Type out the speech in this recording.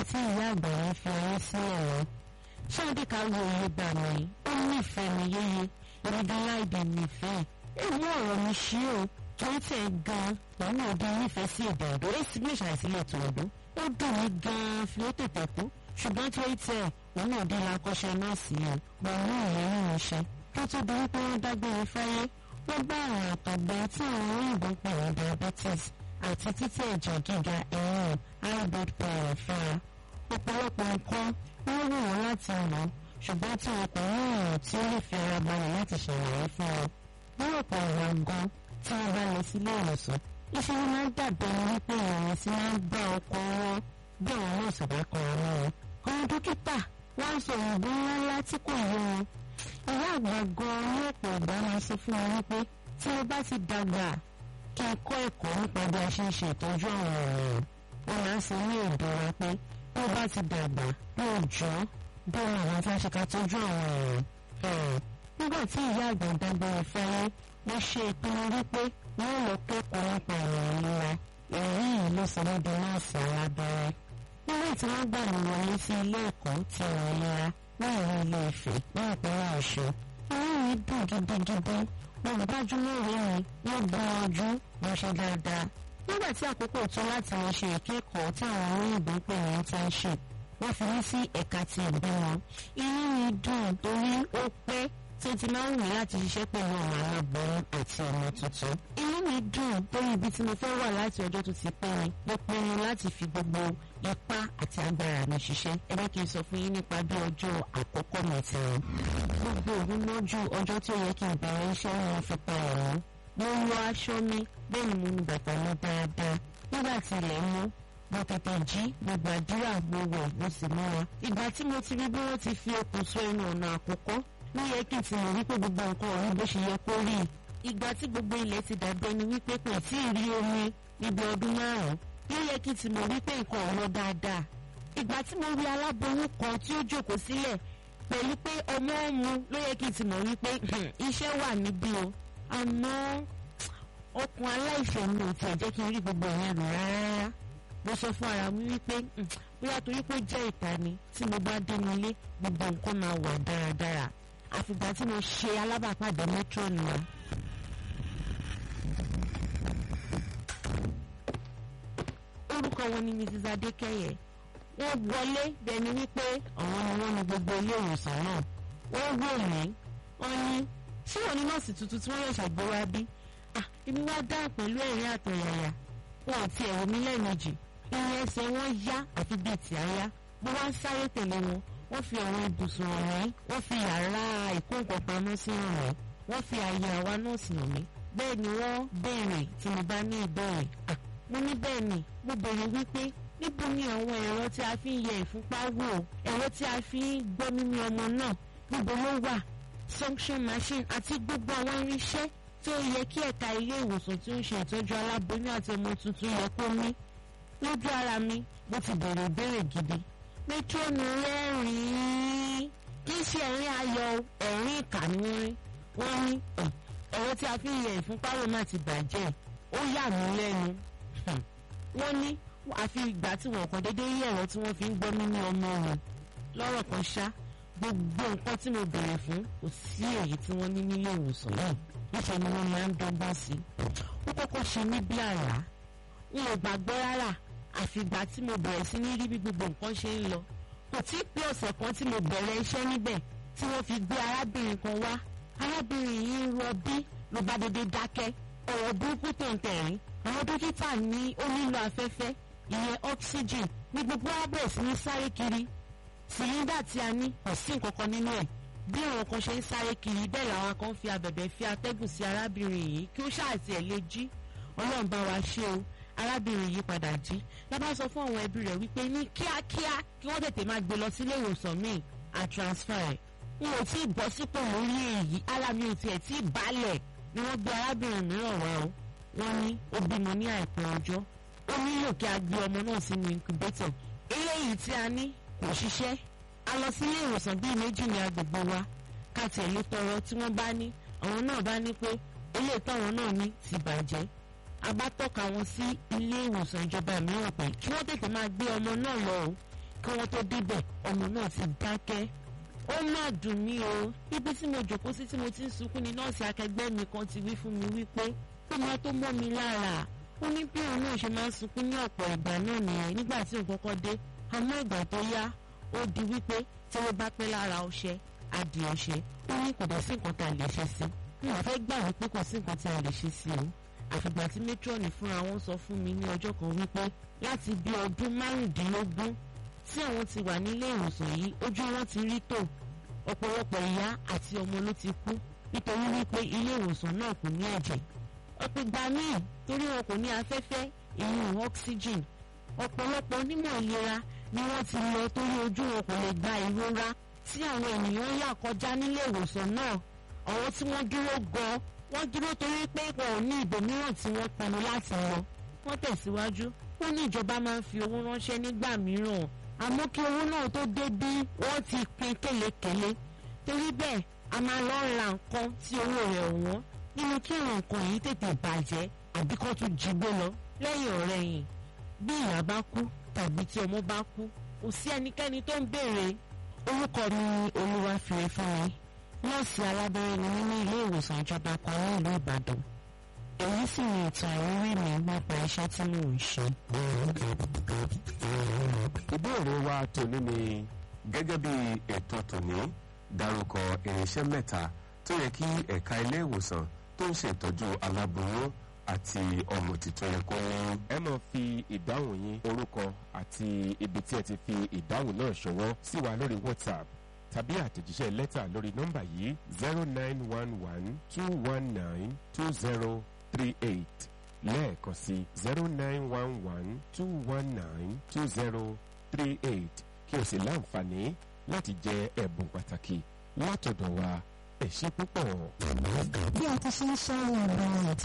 tí ìyá àgbà yẹn fi ayé sílẹ̀ lọ ṣáàdì ká wo iye gbà mí ó nífẹ̀ẹ́ mi yéye ìrìndà láìdè nífẹ̀ẹ́ èmi ọ̀rọ̀ mi ṣí o torí tẹ̀ gan-an òun náà di nífẹ̀ẹ́ sí èdè ọ̀dọ́ èsì bí ìṣàìsílẹ̀ tó ọdún ó dùn mí gan-an fi ó tètè kú ṣùgbọ́n torí tẹ̀ òun náà dín lakọ́ṣẹ́ nọ́ọ̀sì yẹn pẹ̀lú ìlérí iṣẹ́ tó tó di wípé wọ́n dágbére fáyé wọ́n bá àrùn àtọ̀gbẹ tí àwọn òyìnbó pè ní diabetes àti títí ẹ̀jẹ̀ gíga ẹ̀yìn high blood pressure fara ọ̀pọ̀lọpọ̀ nǹkan wọ́n wù wọ́n láti mọ̀ ṣùgbọ́n tí wọn kò ní èèyàn tí ó lè fi ara balẹ̀ láti ṣàlàyé fún wọn. ní ọ̀pọ̀ ìwà gan tí wọ́n bá lọ sílé ìwòsàn iṣẹ́ wọn máa ń dàbí ẹni wípé ìrìn sí máa ń gbá ọkọ̀ wọn bí àwọn náà sì bá kọ́ ọ mọ́ wọn. àwọn dókítà wọ́n sọ òògùn ńláńlá tí kò yé wọn. ìyá àgbà gan ní ọ̀pọ̀ ìgbà máa ṣe fún wọn wípé tí wọ́n bá ti dàgbà kí ẹ kọ́ ẹ̀kọ́ nípa bí a ṣe ń ṣe ìtọ́jú àwọn ènìyàn wọn máa ń sọ ní èdè wa pé bí ó bá ti dàgbà yóò jọ́ bí àwọn afáṣekà tọ́jú àwọn èèyàn. nígbà tí ìyá àgbà dágbére fáyé wọ́n ṣe ìpinnu wípé wọ́n lọ kẹ́kọ̀ọ́ nípa ìròyìn ìlera èyí yìí ló sọ wọ́n di nọ́ọ̀sì alábẹ́rẹ́. nígbà tí wọ́n gbà mí wọlé sí ilé ẹ̀kọ́ ti ìròyìn ìlera ní ìlú ilé Ifẹ̀ ní ìpínlẹ̀ Ọ̀ṣun. inú mi dùn gidigidi wọn ò dájú lóore mi wọ́n gbìyànjú wọ́n ṣe dáadáa. nígbà tí àkókò tó láti lọ ṣe ìkẹ́kọ̀ọ́ tí àwọn olóyìnbó pè ní internship wọ́n fi mí sí ẹ̀ka ti ìbímọ. inú mi dùn torí ó pẹ́ tí ó ti máa ń wù láti ṣiṣẹ́ pẹ̀lú ọmọ aláboyún àti ọmọ tuntun. inú mi dùn torí ibi tí mo fẹ́ wà láti ọjọ́ tó ti pẹ́ mi mo pinnu láti fi gbogbo ipá àti agbára mi ṣiṣẹ́. ẹ bá kí n sọ fún yín nípa bí ọjọ́ àkọ́kọ́ mi ti rìn. gbogbo òru lójú ọjọ́ tí ó yẹ kí n bẹ̀rẹ̀ iṣẹ́ ni wọ́n fi pa ẹ̀rọ. mo ń wọ aṣọ mi bẹ́ẹ̀ ni mo nu bàtà mi dáadáa. nígbà tí ilẹ̀ mọ́ mo tètè jí mo gbàdúrà mo wẹ̀ mo sì múra. ìgbà tí mo ti rí bí wọ́n ti fi okùn so ẹnu ọ̀nà àkọ́kọ́ ló yẹ kí n ti mọ̀ wípé gbogbo nǹkan ọ̀hún bó ṣe yẹ kó rí i. ìgbà tí gbogbo ilẹ̀ ti dàbí ẹni wípé kò tí ì rí omi níbi ọdún márùn-ún ló yẹ kí n ti mọ̀ wípé nǹkan ọ̀hún dáadáa. ìgbà tí mo rí aláboyún kan tí ó jókòó sílẹ̀ pẹ̀lú pé ọmọ ọmú ló yẹ kí n ti mọ̀ wípé iṣẹ́ wà níbí o. àmọ́ ọkùn aláìfẹ́ mi ò tiẹ̀ jẹ́ kí n rí gbogbo ìyẹn rò rárá mo sọ fún ara mi wípé bóyá torí pé ó jẹ́ ìta ni tí mo bá dé nílé gbogbo nǹkan máa wà dáradára àfìgbà tí mo ṣe alábàápàdé metro nìyẹn. orúkọ wọn ni mrs adékẹyẹ wọ́n wọlé bẹni wípé àwọn ni wọ́n ní gbogbo ilé ìwòsàn náà wọ́n wò mí wọ́n ní ṣé wọ́n ní nọ́ọ̀sì tuntun tí wọ́n yẹ ṣàgbéwá bí èmi wá dáhùn pẹ̀lú ẹ̀rín àtọ̀yàyà wọn ò tiẹ̀ wò mí lẹ́ẹ̀mejì ìrìn ẹsẹ̀ wọn yá àfi bíi tí a yá mo wá ń sáré tẹ̀lé wọn wọ́n fi àwọn ibùsùn hàn mí wọ́n fi yàrá ìkóǹkọ̀pamọ́ sí hàn mí wọ́n fi àyè àwa nọ́ọ̀sì hàn mí bẹ́ẹ̀ ni wọ́n béèrè tí mo bá ní ìbéèrè mo ní bẹ́ẹ̀ ni mo béèrè wípé níbo ni àwọn ẹ̀rọ tí a fi ń yẹ ìfúnpá wò ẹ̀rọ tí a fi ń gbọ́ mímí ọmọ náà níbo ló wà suction machine àti gbogbo àwọn irinṣẹ́ tí ó yẹ kí ẹ̀ka ilé ìwòsàn tí ó ń ṣe ìtọ́jú aláboyún àti ọmọ tuntun yẹ kó ní lójú ara mi mo ti bẹ̀rẹ̀ ìbéèrè gidi métrọ́nù rẹ́rìn-ín kì í ṣe ẹ̀rín ayọ̀ ẹ̀rín ìkànnì wọ́n ní ẹ̀rọ tí a fi ń yẹ ìfúnpá wò má ti bàjẹ́ ó yà mí lẹ́nu wọ́n ní àfi ìgbà tí wọ́n kàn déédéé rí ẹ̀rọ tí wọ́n fi ń gbọ́ mímú ọmọ wọn lọ́rọ̀ kan ṣá gbogbo nǹkan tí mo bèrè fún kò sí èyí tí wọ́n ní nílé ìwòsàn náà níṣẹ́ ni wọ́n máa ń dọ́gbọ́n sí ó kọ́kọ́ ṣe mí bí àrá n ò gbàgbọ́ rárá àfìgbà tí mo bẹ̀rẹ̀ sí ní rí bí gbogbo nǹkan ṣe ń lọ kò tí ì pé ọ̀sẹ̀ kan tí mo bẹ̀rẹ̀ iṣẹ́ níbẹ̀ tí wọ́n fi gbé arábìnrin kan wá arábìnrin yìí ń rọbí ló bá dédé dákẹ́ ọ̀rọ̀ burúkú tó ń tẹ̀rín àwọn dókítà ní ó nílò afẹ́fẹ́ ìyẹn oxygen ní gbogbo wa bẹ̀rẹ̀ sí ní sáré kiri sìlíndà tí a ní kò sí nǹkan kan nínú ẹ̀ bí àwọn kan ṣe ń sáré kiri bẹ́ẹ̀ làwọn kan fi abẹ̀bẹ̀ fi atẹ́gùn sí arábìnrin yìí kí ó ṣáàtì ẹ̀ lè jí ọlọ́run bá wa ṣe o arábìnrin yìí padà jí lábá sọ fún àwọn ẹbí rẹ̀ wípé ní kíákíá kí wọ́n tètè máa gbé lọ sílé ìwòsàn míì and transfer ẹ̀ n ò tí ì bọ́ sípò lórí èyí ara mi ò tiẹ̀ tí ì balẹ̀ ni wọ́n gbé arábìnrin mìíràn wá o wọ́n ní ó bímọ ní àìpẹ́ ọjọ́ ó nílò kí a gbé ọmọ náà sínú incubator eléyìí tí a ní kò ṣiṣẹ́ a lọ sílé ìwòsàn bíi méjì ní agbègbè wa ká tẹ̀lé tọrọ tí wọ́n bá ní àwọn náà bá ní pé ilé ìtọ́wọ́n náà ní ti bàjẹ́ a bá tọ́ka wọn sí ilé ìwòsàn ìjọba mìíràn pé kí wọ́n tètè máa gbé ọmọ náà lọ o kí wọ́n tó débẹ̀ ọmọ náà ti dákẹ́ ó má dùn mí o ibi tí mo jòkó sí tí mo ti ń sunkún ni nọ́ọ̀sì akẹgbẹ́ mi kan ti wí fún mi wípé ó máa tó mọ́ mi lára ó ní bí òun náà ṣe máa ń sunkún ní ọ̀pọ̀ ìgbà náà nìyẹn nígbà tí òun kọ́kọ́ dé àmọ́ ìgbà tó yá ó di wípé tí wọ́n bá pẹ́ lára ọṣẹ adì ọṣẹ ó ní kò dẹ̀ sí nǹkan tá a lè ṣe sí mi ò fẹ́ gbà wípé kò sí nǹkan tí a lè ṣe sí o àfìgbà tí matron fúnra wọn sọ fún mi ní ọjọ́ kan wípé láti bí ọdún márùndínlógún tí àwọn ti wà nílé ìwòsàn yìí ojú wọn ti rí tò ọ̀pọ̀lọpọ̀ ìyá àti ọmọ ló ti kú nítorí wípé ilé ìwòsàn náà kò ní ẹ̀jẹ̀ ọ̀pìgbà míì torí wọn kò ní afẹ́fẹ́ ìyún oxygen ọ̀pọ̀lọpọ̀ onímọ̀ ìlera ni wọ́n ti lọ torí ojú wọn kò lè gba ìrora tí àwọn ènìyàn yà kọjá nílé ìwòsàn náà àwọn tí wọ́n dúró gan wọ́n dúró torí pé wọn ò ní ibòmíràn tí wọ́n pinnu láti lọ wọ́n tẹ̀síwájú wọ́n ní ìjọba máa ń fi owó ránṣẹ́ nígbà mìíràn àmọ́ kí owó náà tó dé bí wọ́n ti pín kélekèle torí bẹ́ẹ̀ a máa lọ ra nǹkan tí owó rẹ̀ wọ́n nínú kí àwọn nǹkan yìí tètè bàjẹ́ àbí kó tún jí gbé lọ lẹ́yìn ọ̀rẹ́yìn bí ìyá bá kú tàbí tí ọmọ bá kú kò sí ẹnikẹ́ni tó ń béèrè orúkọ mi ni olúwàfíre fún mi nọ́ọ̀sì alábẹ́rẹ́ ni nínú ilé ìwòsàn ìjọba kan ní ìlú ìbàdàn èyí sì ni ìtàn ìrírí mi nípa iṣẹ́ tí mò ń ṣe. ìbéèrè wa tòní ni gẹ́gẹ́ bí ètò tòní dárúkọ irinṣẹ́ mẹ́ta tó yẹ kí ẹ̀ka ilé ìwòsàn tó ń ṣètọ́jú aláboyún àti ọmọ tuntun yẹ kó ní. ẹ máa fi ìdáhùn yín orúkọ àti ibi tí ẹ ti fi ìdáhùn náà ṣọwọ́ sí wa lórí whatsapp tàbí àtẹ̀jíṣẹ́ lẹ́tà lórí nọ́mbà yìí zero nine one one two one nine two zero three eight lẹ́ẹ̀kan sí zero nine one one two one nine two zero three eight kí o sì láǹfààní láti jẹ ẹ̀bùn pàtàkì látọ̀dọ̀ wa ẹ ṣé púpọ̀. bí a ti ṣe ń ṣe àwọn ọ̀rọ̀